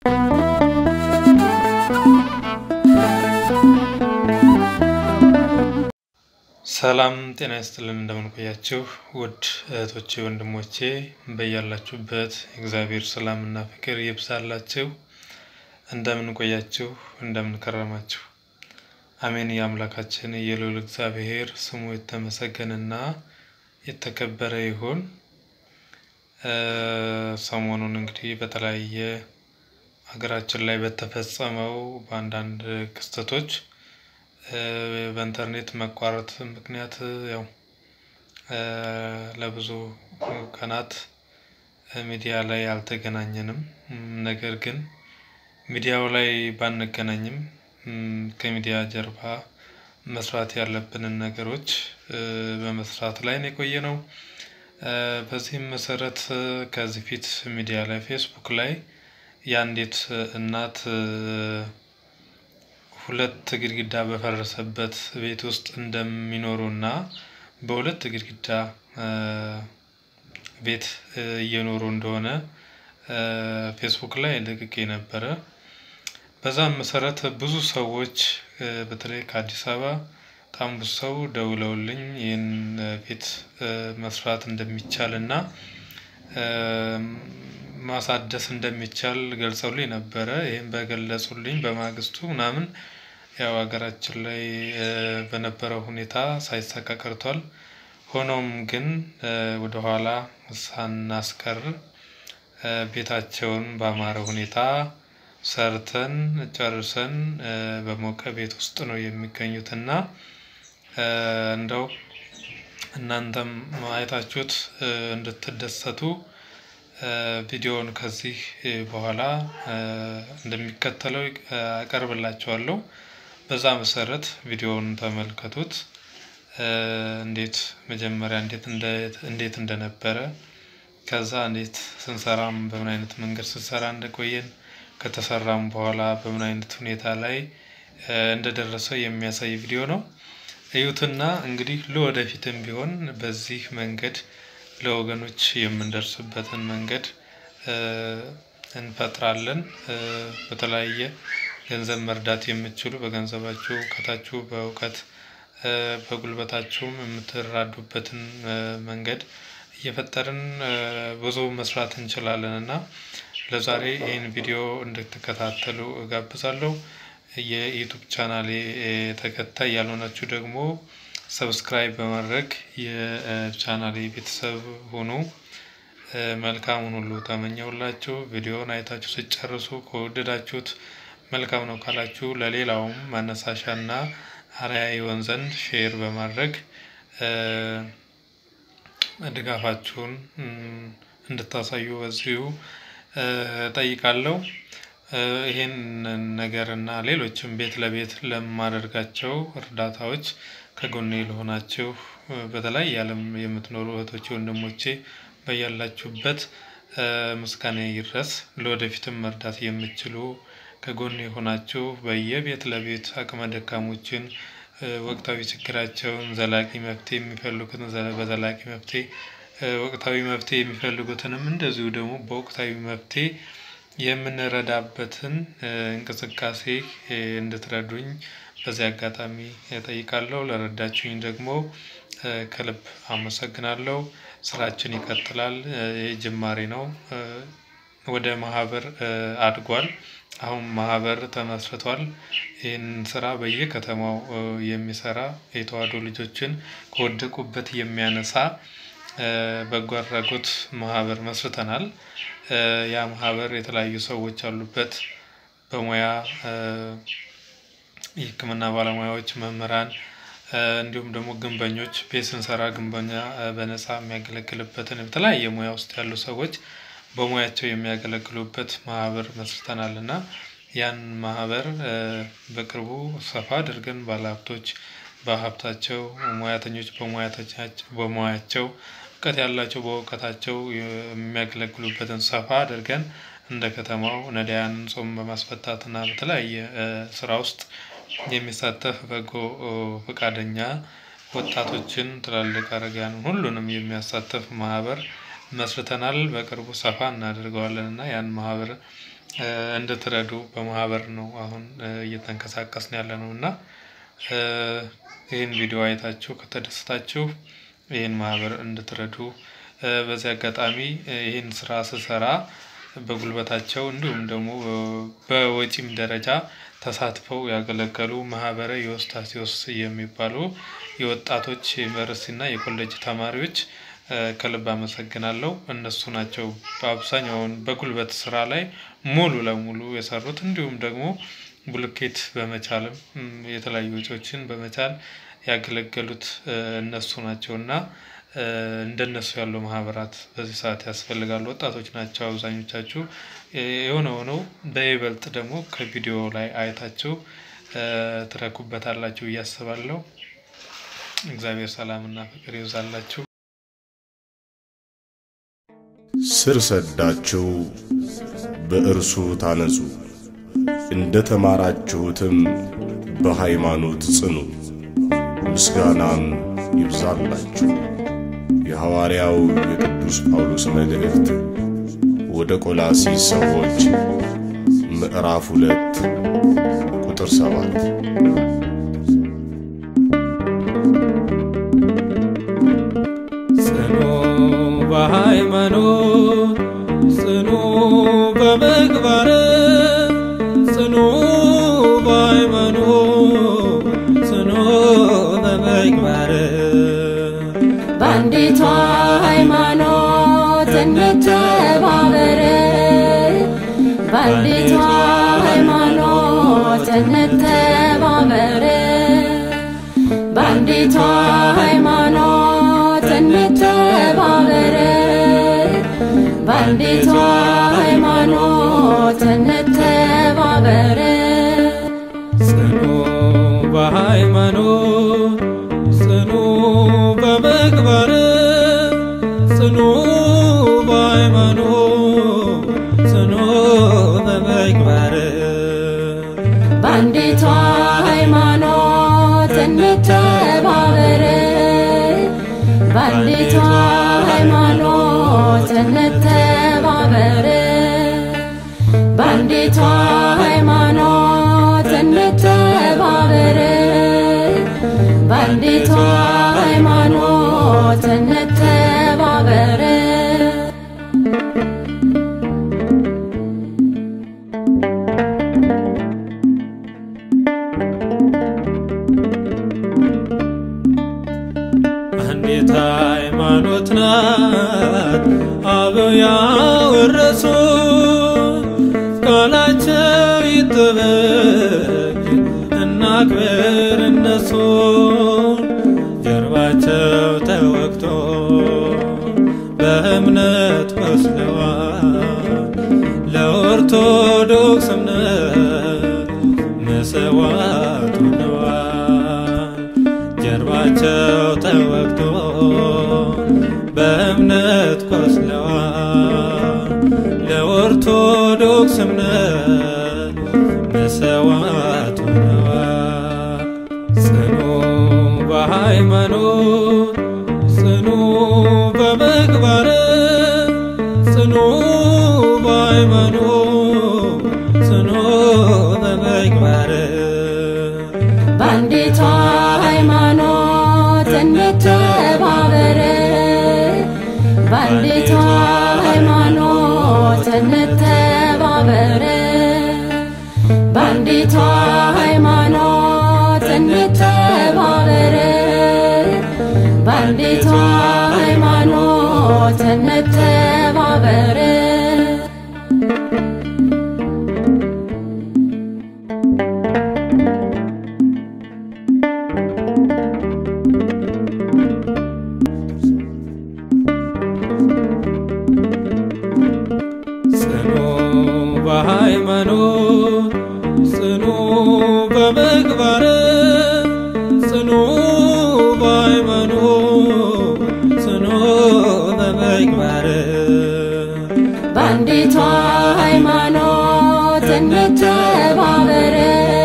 ሰላም ጤና ይስጥልን እንደምንቆያችሁ ውድ እህቶቼ ወንድሞቼ፣ በያላችሁበት እግዚአብሔር ሰላምና ፍቅር ይብዛላችሁ። እንደምንቆያችሁ እንደምንከረማችሁ፣ አሜን። የአምላካችን የልዑል እግዚአብሔር ስሙ የተመሰገነና የተከበረ ይሁን። ሰሞኑን እንግዲህ በተለያየ ሀገራችን ላይ በተፈጸመው በአንዳንድ ክስተቶች በኢንተርኔት መቋረጥ ምክንያት ያው ለብዙ ቀናት ሚዲያ ላይ አልተገናኘንም። ነገር ግን ሚዲያው ላይ ባንገናኝም ከሚዲያ ጀርባ መስራት ያለብንን ነገሮች በመስራት ላይ ነው የቆየ ነው። በዚህም መሰረት ከዚህ ፊት ሚዲያ ላይ ፌስቡክ ላይ የአንዲት እናት ሁለት ግድግዳ በፈረሰበት ቤት ውስጥ እንደሚኖሩ እና በሁለት ግድግዳ ቤት እየኖሩ እንደሆነ ፌስቡክ ላይ ልቅቄ ነበረ። በዛም መሰረት ብዙ ሰዎች በተለይ ከአዲስ አበባ በጣም ብዙ ሰው ደውለውልኝ ይህን ቤት መስራት እንደሚቻል እና ማሳደስ እንደሚቻል ገልጸውልኝ ነበረ። ይህም በገለጹልኝ በማግስቱ ምናምን ያው ሀገራችን ላይ በነበረው ሁኔታ ሳይሳካ ቀርቷል። ሆኖም ግን ወደኋላ ሳናስቀር ቤታቸውን በአማረ ሁኔታ ሰርተን ጨርሰን በሞቀ ቤት ውስጥ ነው የሚገኙት እና እንደው እናንተም አይታችሁት እንድትደሰቱ ቪዲዮውን ከዚህ በኋላ እንደሚከተለው አቀርብላችኋለሁ። በዛ መሰረት ቪዲዮውን ተመልከቱት። እንዴት መጀመሪያ እንዴት እንደነበረ ከዛ እንዴት ስንሰራም በምን አይነት መንገድ ስንሰራ እንደቆየን ከተሰራም በኋላ በምን አይነት ሁኔታ ላይ እንደደረሰ የሚያሳይ ቪዲዮ ነው። እዩትና እንግዲህ ለወደፊትም ቢሆን በዚህ መንገድ ለወገኖች የምንደርስበትን መንገድ እንፈጥራለን። በተለያየ ገንዘብ መርዳት የምትችሉ በገንዘባችሁ፣ እውቀታችሁ፣ በእውቀት በጉልበታችሁም የምትራዱበትን መንገድ እየፈጠርን ብዙ መስራት እንችላለን እና ለዛሬ ይህን ቪዲዮ እንድትከታተሉ እጋብዛለሁ። የዩቱብ ቻናሌ ተከታይ ያልሆናችሁ ደግሞ ሰብስክራይብ በማድረግ የቻናሌ ቤተሰብ ሁኑ። መልካሙን ሁሉ ተመኘውላችሁ። ቪዲዮውን አይታችሁ ስጨርሱ ከወደዳችሁት መልካም ነው ካላችሁ ለሌላውም ማነሳሻና አርአያ ይሆን ዘንድ ሼር በማድረግ ድጋፋችሁን እንድታሳዩ በዚሁ ጠይቃለሁ። ይህን ነገር እና ሌሎችም ቤት ለቤት ለማደርጋቸው እርዳታዎች ከጎኔ ለሆናችሁ በተለያየ ዓለም የምትኖሩ እህቶቼ፣ ወንድሞቼ በያላችሁበት ምስጋና ይድረስ። ለወደፊትም መርዳት የምትችሉ ከጎኔ የሆናችሁ በየቤት ለቤት አቅመ ደካሞችን ወቅታዊ ችግራቸውን ዘላቂ መፍትሄ የሚፈልጉትን በዘላቂ መፍትሄ ወቅታዊ መፍትሄ የሚፈልጉትንም እንደዚሁ ደግሞ በወቅታዊ መፍትሄ የምንረዳበትን እንቅስቃሴ እንድትረዱኝ በዚህ አጋጣሚ እጠይቃለሁ። ለረዳችሁኝ ደግሞ ከልብ አመሰግናለሁ። ስራችን ይቀጥላል። ይህ ጅማሬ ነው። ወደ ማህበር አድጓል። አሁን ማህበር ተመስርቷል። ይህን ስራ በየከተማው የሚሰራ የተዋሕዶ ልጆችን ከወደቁበት የሚያነሳ በጎ አድራጎት ማህበር መስርተናል። ያ ማህበር የተለያዩ ሰዎች አሉበት። በሙያ የሕክምና ባለሙያዎች፣ መምህራን እንዲሁም ደግሞ ግንበኞች ቤት ስንሰራ ግንበኛ በነፃ የሚያገለግልበትን በተለያየ ሙያ ውስጥ ያሉ ሰዎች በሙያቸው የሚያገለግሉበት ማህበር መስርተናል እና ያን ማህበር በቅርቡ ሰፋ አድርገን ባለሀብቶች በሀብታቸው፣ ሙያተኞች በሙያቸው፣ እውቀት ያላቸው በእውቀታቸው የሚያገለግሉበትን ሰፋ አድርገን እንደ ከተማው ነዳያንን ጾም በማስፈታትና በተለያየ ስራ ውስጥ የሚሳተፍ በጎ ፈቃደኛ ወጣቶችን፣ ትላልቅ አረጋውያንን ሁሉንም የሚያሳተፍ ማህበር መስርተናል። በቅርቡ ሰፋ እናደርገዋለን እና ያን ማህበር እንድትረዱ በማህበር ነው አሁን እየተንቀሳቀስን ያለ ነው እና ይህን ቪዲዮ አይታችሁ ከተደሰታችሁ ይህን ማህበር እንድትረዱ በዚህ አጋጣሚ ይህን ስራ ስሰራ በጉልበታቸው እንዲሁም ደግሞ በወጪም ደረጃ ተሳትፈው ያገለገሉ ማህበረ ዮስታቴዎስ የሚባሉ የወጣቶች የዩኒቨርሲቲና የኮሌጅ ተማሪዎች ከልብ አመሰግናለሁ። እነሱ ናቸው በአብዛኛውን በጉልበት ስራ ላይ ሙሉ ለሙሉ የሰሩት እንዲሁም ደግሞ ብሎኬት በመቻልም የተለያዩ ወጪዎችን በመቻል ያገለገሉት እነሱ ናቸው እና እንደነሱ ያሉ ማህበራት በዚህ ሰዓት ያስፈልጋሉ። ወጣቶች ናቸው አብዛኞቻችሁ። የሆነ ሆነው በይበልጥ ደግሞ ከቪዲዮ ላይ አይታችሁ ትረኩበታላችሁ ብዬ አስባለሁ። እግዚአብሔር ሰላምና ፍቅር ይብዛላችሁ። ስር ሰዳችሁ በእርሱ ታነጹ፣ እንደ ተማራችሁትም በሃይማኖት ጽኑ፣ ምስጋናም ይብዛላችሁ። የሐዋርያው የቅዱስ ጳውሎስ መልእክት ወደ ቆላሲስ ሰዎች ምዕራፍ ሁለት ቁጥር ሰባት ጽኑ በሃይማኖት ጽኑ በምግባር ጽኑ በሃይማኖት ጽኑ በምግባር በአንዲቷ ሃይማኖት እንተባበር፣ በአንዲቷ ሃይማኖት እንተባበር፣ በአንዲቷ ሃይማኖት እንተባበር፣ በአንዲቷ ሃይማኖት እንተባበር። ጽኑ በሃይማኖት ጽኑ በምግባር ጽኑ በሃይማኖት ጽኑ በምግባር በአንዲቷ ሃይማኖት እንተባበር፣ በአንዲቷ ሃይማኖት እንተባበር፣ በአንዲቷ ሃይማኖት እንተባበር፣ በአንዲቷ ሃይማኖት እንተባበር። አንዲት ሃይማኖት ናት አበው ያወረሱ ቃላቸው ይጠበቅ እናክብር እነሱን ጀርባቸው ተወግቶ በእምነት ወስደዋል ለኦርቶዶክስ እምነት መሰዋት ሆነዋል ጀርባቸው ተወግቶ በእምነት ቆስለዋል ለኦርቶዶክስ እምነት መሰዋት ሆነዋል። ጽኑ በሃይማኖት ጽኑ በምግባር ጽኑ በሃይማኖት ጽኑ በምግባር በአንዲቷ ሃይማኖት እንተባበር፣ በአንዲቷ ሃይማኖት እንተባበር፣ በአንዲቷ ሃይማኖት እንተባበር፣ በአንዲቷ ሃይማኖት እንተባበር። ጽኑ በሃይማኖት ጽኑ በምግባር ጽኑ በሃይማኖት ጽኑ በምግባር በአንዲቷ ሃይማኖት እንተባበር፣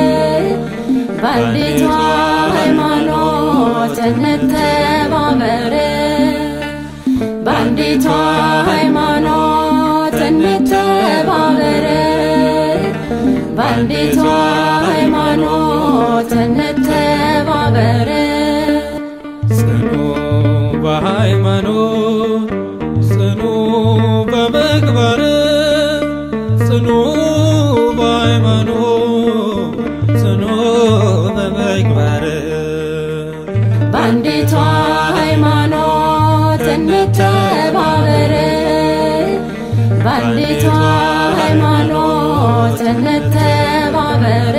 በአንዲቷ ሃይማኖት እንተባበር፣ በአንዲቷ ሃይማኖት እንተባበር፣ በአንዲቷ ሃይማኖት እንተባበር ጽኑ በሃይማኖት ጽኑ በምግባር ጽኑ በሃይማኖት ጽኑ በምግባር በአንዲቷ ሃይማኖት እንተባበር በአንዲቷ ሃይማኖት እንተባበር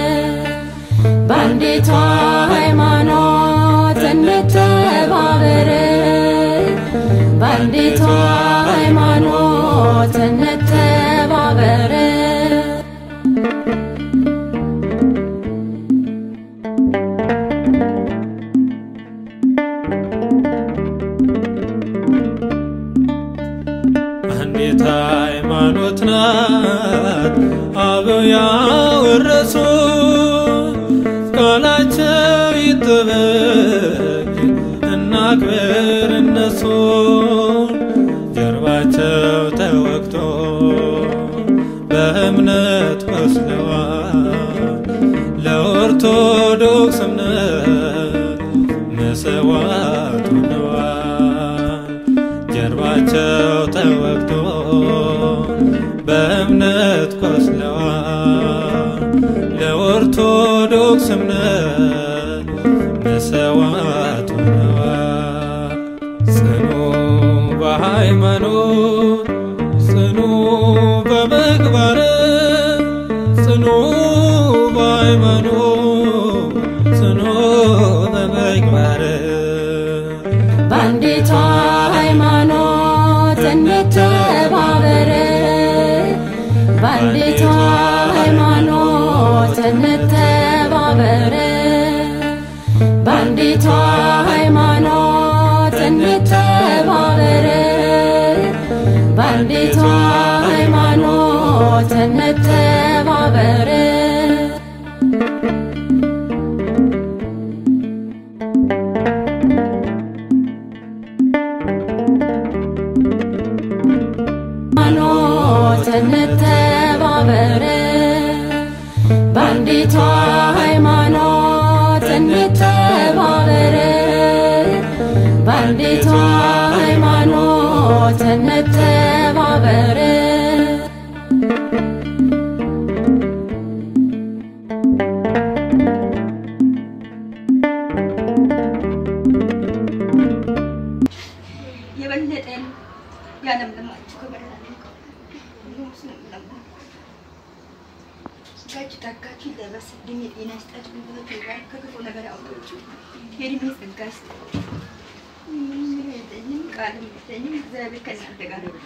በአንዲቷ ሃይማኖት እንተባበር በአንዲቷ ሃይማኖት እንተባበር አንዲት ሃይማኖት ናት አበው ያወረሱ ቃላቸው ይጠበቅ እናክብር እነሱ ጀርባቸው ተወግቶ በእምነት ቆስለዋል ለኦርቶዶክስ እምነት መሰዋት ሆነዋል ጀርባቸው ተወግቶ በእምነት ቆስለዋል ለኦርቶዶክስ እምነት መሰዋት ሆነዋል ጽኑ በሃይማኖት ጽኑ በምግባር ጽኑ በሃይማኖት ጽኑ በምግባር በአንዲቷ ሃይማኖት እንተባበር በአንዲቷ ሃይማኖት እንተባበር በአንዲቷ ሃይማኖት እንተባበር በአንዲቷ ሃይማኖት እንተባበር ሃይማኖት እንተባበር በአንዲቷ ሃይማኖት እንተባበር በአንዲቷ ሃይማኖት እንተባበር የበለጠን ያለምልማችሁ ከበላችሁ ስጋችሁ ጠጋችሁ ይለበስ እድሜ ጤና ይስጣችሁ ጉልበት ይባርክ ከክፉ ነገር ያውጣችሁ የእድሜ ጸጋ ይስጣችሁ ምንም የለኝም ቃልም የለኝም እግዚአብሔር ከእናንተ ጋር ይሁን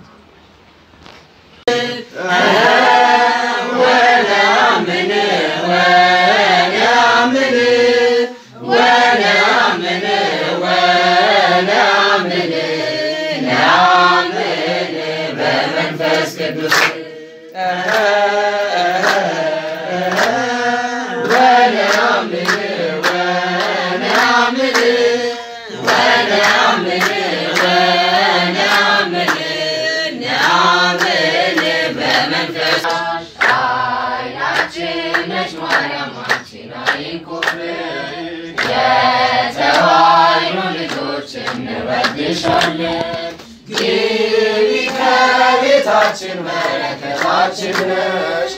ከቤታችን በረከታችን ነሽ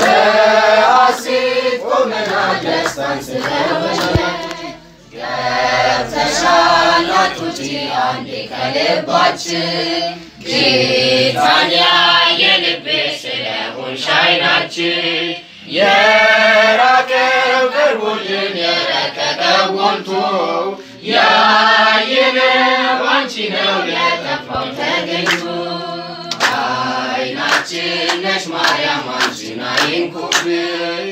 በሐሴት ቆመናል ደስታን ስለሆነ ገብተሻል አትውጪ አንዴ ከልባችን ጌታን ያየንብሽ ስለሆንሽ ዓይናችን የራቀው ቀርቦልን የረቀቀው ሞልቶ ያየነው አንቺ ነው የጠፋው ተገኝቶ ዓይናችን ነሽ ማርያም አንቺን አይንኩብን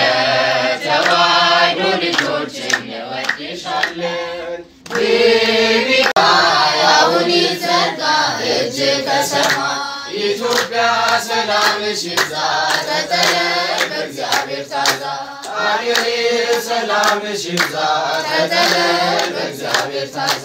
የተዋሕዶ ልጆች እንወድሻለን ግቢ አሁን ይዘርጋ እጅ ከሰማይ ኢትዮጵያ ሰላምሽ ይብዛ ተጠለል በእግዚአብሔር ታዛ አገሬ ሰላምሽ ይብዛ ተጠለል በእግዚአብሔር ታዛ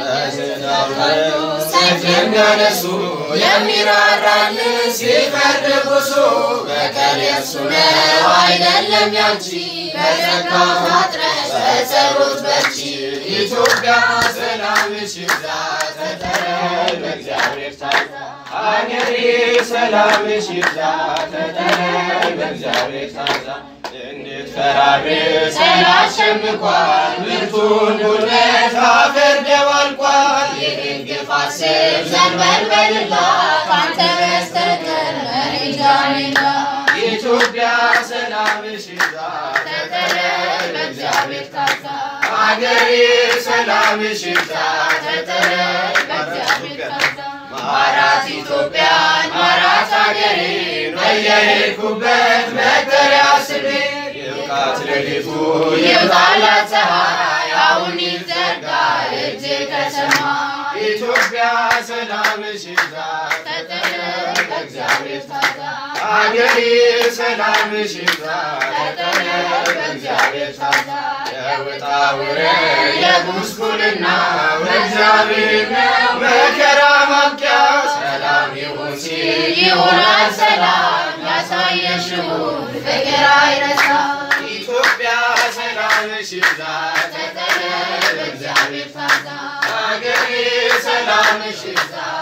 ሰይፍ የሚያነሱ የሚራራልን ሲፈርድ ንጉሡ በቀል የእሱ ነው አይደለም ያንቺ በጸጋ ታጥረሽ በጸሎት በርቺ ኢትዮጵያ ሰላምሽ ይብዛ ተጠረይ በእግዚአብሔር ታዛ አገሬ ሰላምሽ ይብዛ ተጠረይ በእግዚአብሔር ታዛ እንድትፈራርስ ያሸምቋል ብርቱን ጉልበት አፈር ደባልቋል ይህን ግፍ አስብ ዘንበል በልላት ካንተ በስተቀር መሄጃ የላት ኢትዮጵያ ሰላምሽ ይብዛ ተጠረይ በእግዚአብሔር ታዛ አገሬ ሰላምሽ ይብዛ ተጠረይ በእግዚአብሔር ታዛ ማራት ኢትዮጵያን ማራት አገሬን በየሄድኩበት መጠሪያ ስሜ ይብቃት ሌሊቱ ይብቃላት ፀሐይ አሁን ይዘርጋ እጅ ከሰማይ ኢትዮጵያ ሰላምሽ ይብዛ ተጠረይ በእግዚአብሔር ታዛ አገሬ ሰላምሽ ይብዛ ተጠረይ በእግዚአብሔር ታዛ የውጣ ውረድ የጉስቁልና እግዚአብሔር ነው መከራ ማብቂያ ሰላም ይሁን ሲል ይሆናል ሰላም ያሳየሽውን ፍቅር አይረሳ ኢትዮጵያ ሰላምሽ ይብዛ ተጠረይ በእግዚአብሔር ታዛ አገሬ ሰላምሽ ይብዛ